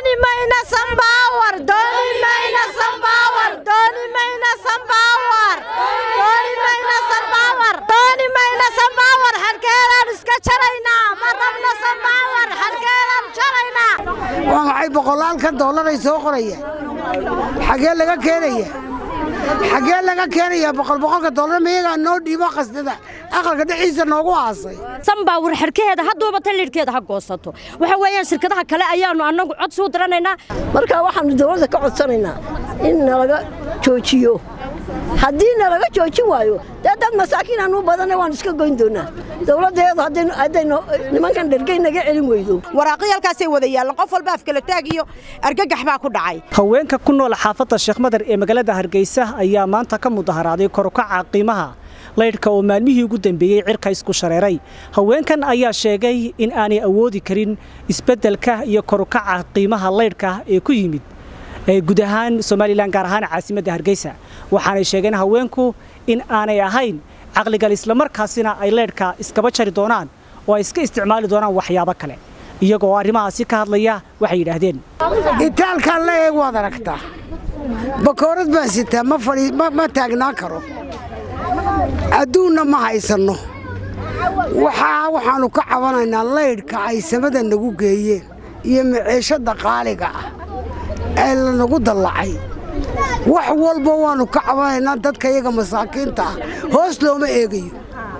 dooni mayna sambawar dooni mayna sambawar dooni mayna sambawar dooni mayna sambawar dooni mayna sambawar halkeedaan iska jaraynaa ma rabna sambawar halkeedaan jaraynaa waa maxay boqolaalkan dollaray soo qoraya xagee laga keenaya xagee laga keenaya boqol boqolka dollar miyagaa noo dhiibo qasdada aqalka dhexdiisa noogu aasay sanbaawar xerkaheeda hadduuba tan lidhkeeda ha goosato waxa weeyaan shirkadaha kale ayaannu annagu cod suu diranaynaa marka waxaannu dawladda ka codsanaynaa in nalaga joojiyo haddii nalaga joojin waayo dee dad masaakiin aanu badanna waan iska goyn doonaa dawladdeedu hadday nimankan dhergey naga celin weydo waraaqyaalkaasay wada yaallan qof walba afkala taag iyo argagax baa ku dhacay haweenka ku nool xaafadda sheekh madar ee magaalada hargeysa ayaa maanta ka mudaharaaday korukaca qiimaha laydhka oo maalmihii ugu dambeeyey cirka isku shareeray haweenkan ayaa sheegay in aanay awoodi karin isbeddelka iyo korukaca qiimaha laydhka ee ku yimid guud ahaan somalilan gaar ahaan caasimadda hargeysa waxaanay sheegeen haweenku in aanay ahayn caqligal islamarkaasina ay leydhka iskaba jari doonaan oo ay iska isticmaali doonaan waxyaabo kale iyagoo arrimahaasi ka hadlaya waxay yidhaahdeen itaalkaan la eeg waad aragtaa bakoorad baan sitaa ma taagnaa karo adduunna ma haysanno waxaa waxaannu ka cabanaynaa laydhka ay samada nagu geeyeen iyo maciishadda qaaliga ah ee lanagu dallacay wax walba waannu ka cabanaynaa dadka iyaga masaakiinta ah hoos looma eegayo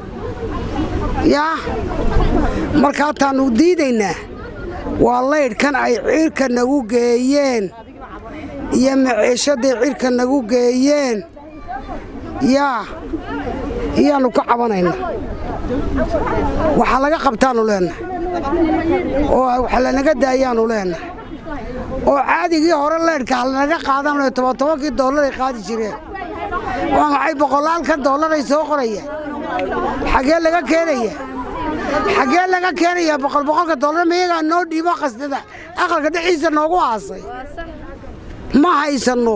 yaa markaataannu diidaynaa waa laydhkan ay cirka nagu geeyeen iyo maciishadday cirka nagu geeyeen yaa iyaannu ka cabanaynaa waxaa laga qabtaannu leennahay oo wax lanaga daayaannu leennahay oo caadigii hore leydhka halanaga qaadanayo tobantobankii dollaray qaadi jireen waa maxay boqolaalkan dollaray soo qoraya xagee laga keenaya xagee laga keenaya boqol boqolka dollar miyagaa noo dhiibo qasdada aqalka dhexdiisa noogu aasay ma haysanno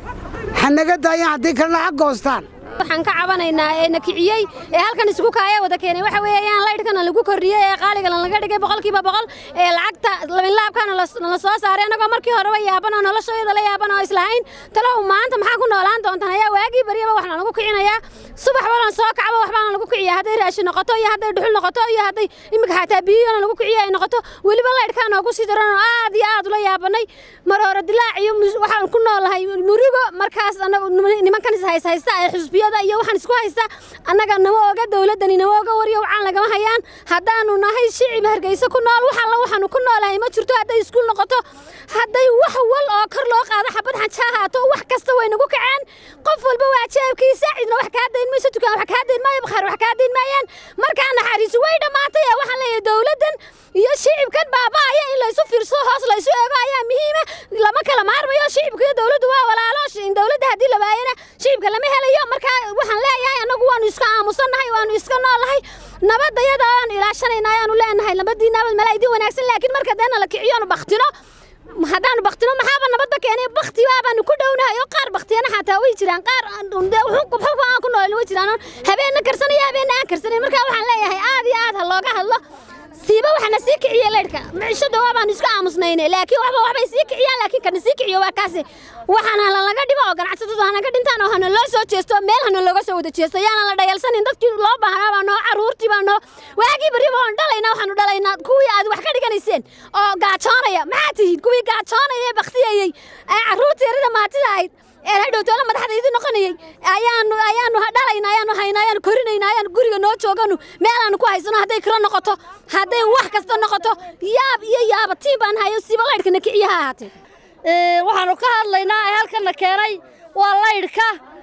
hanaga daayaan haddii kalena ha goostaan waxaan ka cabanaynaa ee na kiciyey ee halkan isku kaaya wada keenay waxa weeyaan laydhkana lagu kordhiyey ee qaaligana laga dhigay boqolkiiba boqol ee lacagta labinlaabkana nala soo saaray annagoo markii horeba yaaban oo noloshooyada la yaaban oo islahayn talow maanta maxaa ku noolaan doontaan ayaa waagii baryaba waxna lagu kicinayaa subax balan soo kacba waxbaana lagu kiciyaa hadday raashin noqoto iyo hadday dhuxul noqoto iyo hadday imika xataa biyona lagu kiciyo ay noqoto weliba laydhkaa noogu sii daran oo aad iyo aad ula yaabanay mar hore dilaac iyo waxaan ku noolahay murigo markaas nimankan ishayshaysta ee xusbiyo iyo waxaan isku haysta annaga nama oga dawladdani nama oga waryo wacaan lagama hayaan haddaannu nahay shicib hargeysa ku nool wax alla waxaannu ku noolahay ma jirto hadday iskuul noqoto hadday wax wal oo kor loo qaado xabad xanja ahaato wax kasta way nagu kaceen qof walba waa jeebkiisa cidna wax kaa dayn mayso dukaan wax kaa dayn maayo bakhaar wax kaa dayn maayaan markaa naxariisu way dhammaatay ee waxaan leeyahay dawladdan iyo shicibkan baaba'aya in laysu fiirsado hoos laysu eego ayaa muhiima lama kala maarmayo shicibka iyo dawladdu waa walaalo dawladda haddii la waayana shicibka lama helayo markaa waxaan leeyahay annagu waannu iska aamusannahay waannu iska noolahay nabadayada waannu ilaashanayna ayaanu leenahay nabadii nabad mala idin wanaagsan laakiin marka deena la kiciyoonu baktino haddaanu baktino maxaaba nabadda keenay bakti baabaanu ku dhownahay oo qaar baktiyana xataa way jiraan qaar xubxubba aan ku noolin way jiraan habeenna karsanaya habeenna aan karsanayn markaa waxaan leeyahay aad iyo aad ha looga hadlo siiba waxana sii kiciye leydhka micishada waabaanu iska aamusnayne laakiin waxba waxbay sii kiciyaan laakiin kana sii kiciyo waa kaasi waxaana lalaga dhibo oo ganacsatadu hanaga dhintaan oo hana loo soo jeesto meel hana looga soo wada jeesto yaana la dhayalsanin dadkii loo baahnaa baa noo carruurtii baa noo waagii bariba oon dhalaynaa waxaanu dhalaynaa kuwii aad wax ka dhiganayseen oo gaajoonaya maxaa tihiin kuwii gaajoonaya ee baktiyayey ee carruurtii yarida maatida ahayd ee hadhowtoola madaxdaydii noqonayay ayaanu ayaanu dhalayna ayaanu hayna ayaanu korinayna ayaanu guriga noo jooganu meelaanu ku haysano hadday kiro noqoto hadday wax kasta noqoto yaab iyo yaaba tiin baan hayo siba laydhkana kiciya ha ahaatee waxaanu ka hadlaynaa ee halkana keenay waa laydhka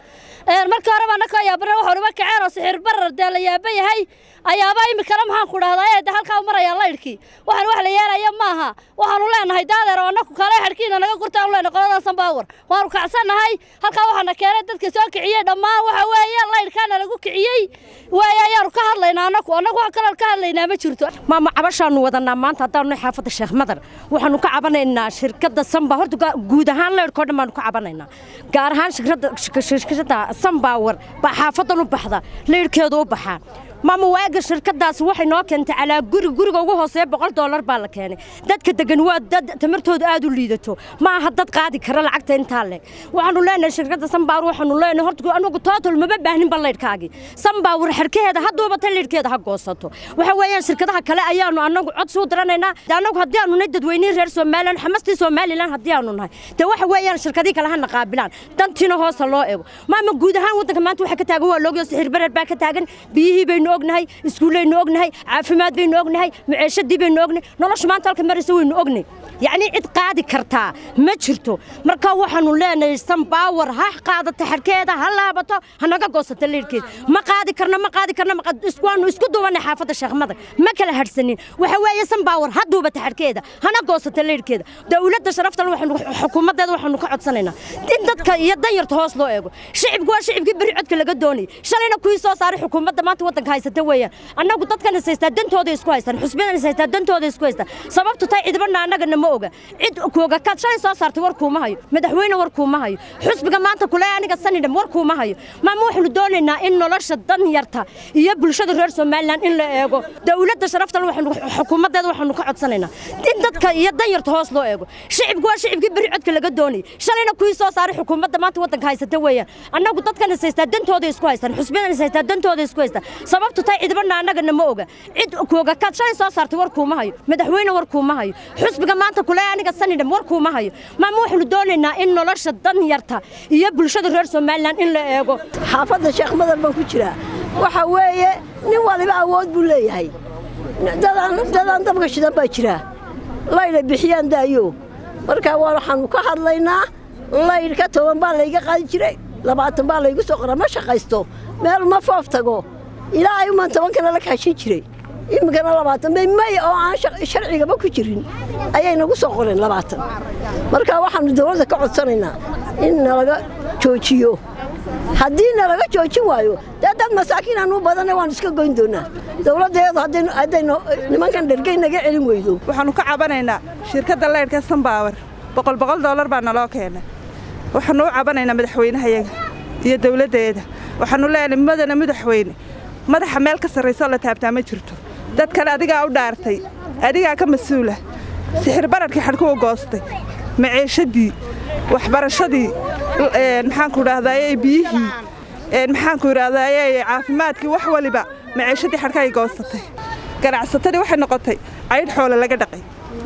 markii horeba annaka yaabana waxaanuma kaceen oo sixir barar dee la yaaban yahay ayaaba imikana maxaan ku dhahdaa ee de halkaa u marayaa laydhkii waxaan wax la yeelaya maaha waxaanu leenahay daadeer oo annaku kale xadhkiina naga gurtaan leenahay qolada sanbaawar waanu kacsannahay halkaa waxaana keenay dadka soo kiciyey dhammaan waxa weeye laydhkaana lagu kiciyey waaye ayaanu ka hadlaynaa annaku annagu wax kaloon ka hadlaynaa ma jirto maama cabashaanu wadanaa maanta haddaanu nahay xaafadda sheekh madar waxaanu ka cabanaynaa shirkadda samba horta guud ahaan laydhkoo dhan baanu ka cabanaynaa gaar ahaan shirkadda shirkadda sanbaawar baa xaafadan u baxda laydhkeedu u baxaa maama waaga shirkadaasi waxay noo keentay calaa guri guriga ugu hooseeya boqol doolar baa la keenay dadka degan waa dad tamartooda aad u liidato ma aha dad qaadi kara lacagta intaa leeg waxaanu leenahay shirkadda sanbaawar waxaanu leenahay horta anagu total maba baahninba laydhkaagii sanbaawar xerkaheeda hadduuba ta laydhkeeda ha goosato waxa weeyaan shirkadaha kale ayaanu anagu codsi u diranaynaa anagu haddii aanu nahay dadweynihii reer somalilan xamastii somalilan haddii aanu nahay dee waxa weeyaan shirkadii kale hana qaabilaan dantiina hoosa loo eego maama guud ahaan waddanka maanta waxa ka taagan waa loogyo sixir bareer baa ka taagan biyihii baynu ognahay iskuulaynu ognahay caafimaad baynu ognahay maciishadii baynu ognahay nolosha maanta halka maraysa waynu ognahay yacni cid qaadi kartaa ma jirto marka waxaanu leenahay sanbaawar ha qaadata xarkeeda ha laabato hanaga goosata leyrkeeda ma qaadi karno ma qaadi karno waanu isku duubanay xaafadda sheekhmada ma kala hadhsanin waxa weeye sanbaawar ha duubata xarkeeda hana goosata leyrkeeda dowladda sharafta waxaanu xukuumaddeeda waxaanu ka codsanaynaa in dadka iyo danyarta hoos loo eego shicibku waa shicibkii berri codka laga doonayay shalayna kuwii soo saaray xukuumadda maanta waddanka haysata weeyaan annagu dadkan is haystaa dantooda isku haystaan xusbiyadan is haystaa dantooda isku haystaan sababtu tay cidibana annagana ma oga cid kuoga kaad shalay soo saartay war kuuma hayo madaxweyne war kuuma hayo xusbiga maanta kule aniga sanidham war kuuma hayo maama waxaanu doonaynaa in nolosha danyarta iyo bulshada reer somalilan in la eego dowladda sharafta waxaanu xukuumaddeeda waxaanu ka codsanaynaa in dadka iyo danyarta hoos loo eego shicibku waa shicibkii berri codka laga doonayay shalayna kuwii soo saaray xukuumadda maanta waddanka haysata weeyaan annagu dadkan is haystaa dantooda isku haystaan xusbiyadan is haystaa dantooda isku haystaan sababtu tay cidibana annagana ma oga cid kuoga kaad shalay soo saartay war kuuma hayo madaxweyne war kuuma hayo xusbiga maanta kule aniga sanidham war kuuma hayo maama waxaanu doonaynaa in nolosha danyarta iyo bulshada reer somalilan in la eego xaafadda sheekh madar baan ku jiraa waxa weeye nin waliba awood buu leeyahay dadaan dabka shidan baa jira laydha bixiyaan daayo markaa waxaanu ka hadlaynaa laydhka toban baa layga qaadi jiray labaatan baa laygu soo qora ma shaqaysto meel ma foof tago ilaa ay umaan tobankana la kaashin jiray iminkana labaatan bay may oo aan sharcigaba ku jirin ayay nagu soo qoreen labaatan marka waxaanu dawladda ka codsanaynaa in nalaga joojiyo haddii nalaga joojin waayo dee dad masaakiin aanu badanna waan iska goyn doonaa dawladdeedu haddaynu nimankan dhergey naga celin weydo waxaannu ka cabanaynaa shirkadda leydhka sanbaawar boqol boqol doolar baa naloo keenay waxaannu u cabanaynaa madaxweynahayaga iyo dawladdeeda waxaannu leenahay madana madaxweyne madaxa meel ka sarraysoo la taabtaa ma jirto dad kale adigaa u dhaartay adigaa ka mas-uula sixir bararkii xadhkuwa goostay maciishadii waxbarashadii maxaanku idhahdaaye biyihii maxaanku idhahdaaye caafimaadkii wax waliba maciishadii xadhkaay goosatay ganacsatadii waxay noqotay caydh xoole laga dhaqay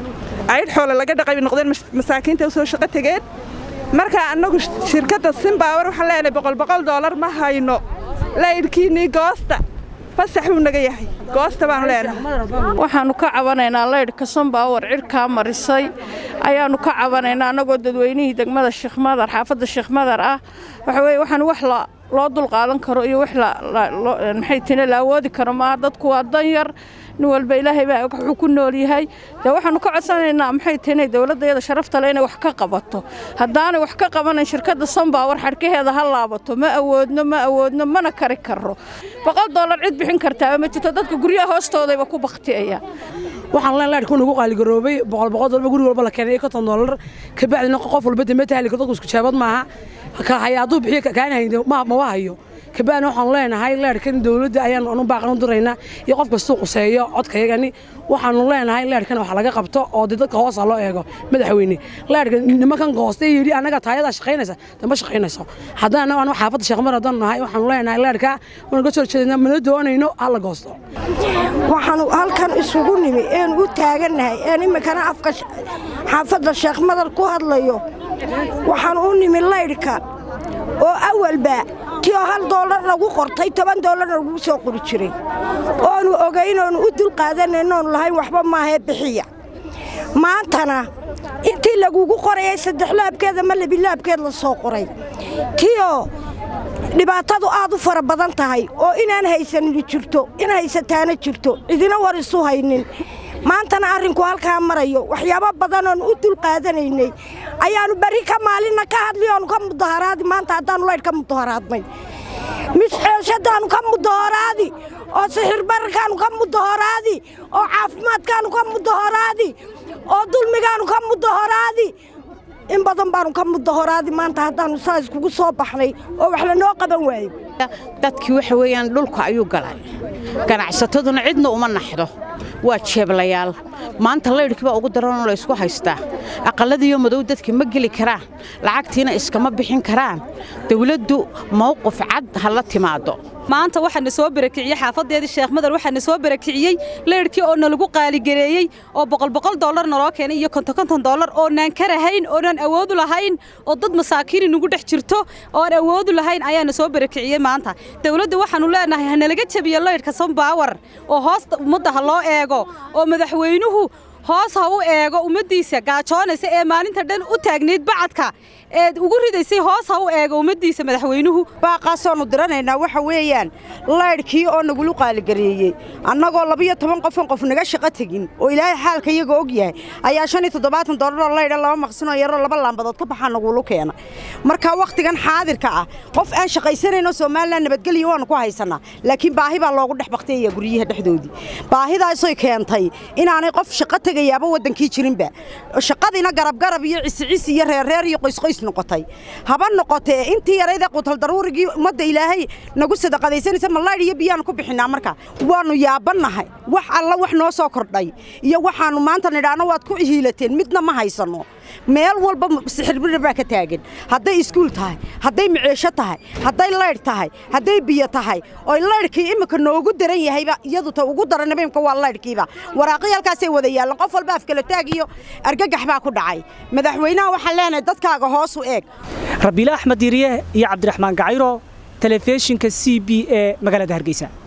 caydh xoole laga dhaqay bay noqdeen masaakiinta u soo shaqo tegeen markaa annagu shirkadda simbaawar waxaan leenahay boqol boqol doolar ma hayno laydhkiinnii goosta fasax buu naga yahay goosta baanu leenahay waxaannu ka cabanaynaa laydhka sanbaawar cidhkaa marisay ayaannu ka cabanaynaa annagoo dadweynihii degmada sheekhmadar xaafadda sheekhmadar ah waxa weye waxaan wax loo dulqaadan karo iyo wax maxay tine la awoodi karo maaha dadku waa danyar nin walba ilaahay baa wuxuu ku nool yahay dee waxaannu ka codsanaynaa maxay tine dowladdeeda sharafta le inay wax ka qabato haddaanay wax ka qabanayn shirkadda sanbaawar xadhkaheeda ha laabato ma awoodno ma awoodno mana kari karro boqol doolar cid bixin kartaaba ma jirto dadka guryaha hoostoodayba ku baktiyaya waxaan leen laydhku nagu qaaligaroobay boqol boqol dollar guri walba la keenay konton dollar ka bacdina qof walba dee ma tahli karo dadku isku jaabad maaha ka haya hadduu bixiyo kaan hayno ma ma hayo kabacdina waxaanu leenahay leerhkan dowladda ayaan anu baaqan u diraynaa iyo qof kastuu quseeyo codkayagani waxaanu leenahay leerhkan wax laga qabto oo dee dadka hoosa loo eego madaxweyne leerhka nimankan goostay yidhi annaga taayadaa shaqaynaysa dee ma shaqaynayso haddana anu xaafadda sheekmar haddaan nahay waxaanu leenahay leerhka waan ka soo jeednaa mana doonayno hala goosto waxaanu halkan isugu nimi een u taagannahay een iminkana afka xaafadda sheekhmadar ku hadlayo waxaan u nimi laydhka oo awalba tio hal doolar lagu qortay toban doolarna lagu soo qori jiray oonu ogayn oonu u dulqaadanayno oonu lahayn waxba maahee bixiya maantana intii lagugu qorayay saddex laabkeeda ma labilaabkeed la soo qoray tioo dhibaatadu aad u fara badan tahay oo inaan haysanini jirto in haysataana jirto cidina war isu haynin maantana arrinku halkaa marayo waxyaabo badan oonu u dulqaadanaynay ayaannu berri ka maalinna ka hadli oonu ka mudaharaadi maanta haddaannu laydh ka mudaharaadnay misceeshadaannu ka mudaharaadi oo sixirbararkaannu ka mudaharaadi oo caafimaadkaannu ka mudaharaadi oo dulmigaannu ka mudaharaadi in badan baannu ka mudaharaadi maanta haddaannu saa iskugu soo baxnay oo wax lanoo qaban waayo dadkii waxa weeyaan dhulka ayuu galay ganacsataduna cidna uma naxdo waa jeeblayaal maanta laydhkii baa ugu daranoo la ysku haystaa aqalladiiyo madow dadka ma geli karaan lacagtiina iskama bixin karaan dawladdu mawqif cad ha la timaado maanta waxaana soo barakiciyey xaafadeedii sheekh madar waxaana soo barakiciyey leyrhkii oo nalagu qaaligareeyey oo boqol boqol dollar naloo keenay iyo konton konton dollar oonaan ka rahayn oonaan awoodu lahayn oo dad masaakiini nagu dhex jirto ooaan awoodu lahayn ayaana soo barakiciyey maanta dawladda waxaannu leenahay hanalaga jabiyo leyrhka sombaawar oo hoosta ummadda ha loo eego oo madaxweynuhu hoos ha u eego ummaddiisa gaajoonaysa ee maalinta dhan u taagnayd bacadka eed ugu ridaysay hoos ha u eego ummaddiisa madaxweynuhu baaqaasoonu diranaynaa waxa weeyaan laydhkii oo nagulu qaaligareeyey annagoo labiyo toban qofon qof naga shaqo tegin oo ilaahay xaalka iyaga og yahay ayaa shan iyo toddobaatan dollaroo laydha laba maqsinoo yaroo laba laambadood ka baxaa nagulu keena marka wakhtigan xaadirka ah qof aan shaqaysanayno somalilan nabadgelyo waannu ku haysannaa laakiin baahi baa loogu dhex baktayaya guryaha dhexdoodii baahidaasoy keentay inaanay qof shaqo tegayaaba waddankii jirinba shaqadiina garabgarab iyo cisicisi iyo reerreer iyo qoysqoys noqotay haba noqotee intii yaraydee qutaldaruurigii ummadda ilaahay nagu sadaqadaysanaysa mallaydh iyo biyaanu ku bixinaa marka waannu yaabannahay wax alla wax noo soo kordhay iyo waxaannu maanta nidhaahno waad ku hiilateen midna ma haysanno meel walba sixirbirir baa ka taagan hadday iskuul tahay hadday miceesho tahay hadday laydh tahay hadday biyo tahay oy laydhkii imminka noogu daran yahayba iyadu ta ugu daranaba imika waa laydhkiiba waraaqii halkaasay wada yaallan qof walba afkala taag iyo argagax baa ku dhacay madaxweynaha waxaan leenahay dadkaaga hoos u eeg rabiile axmed diiriye iyo cabdiraxmaan gacayro telefishinka c b ee magaalada hargeysa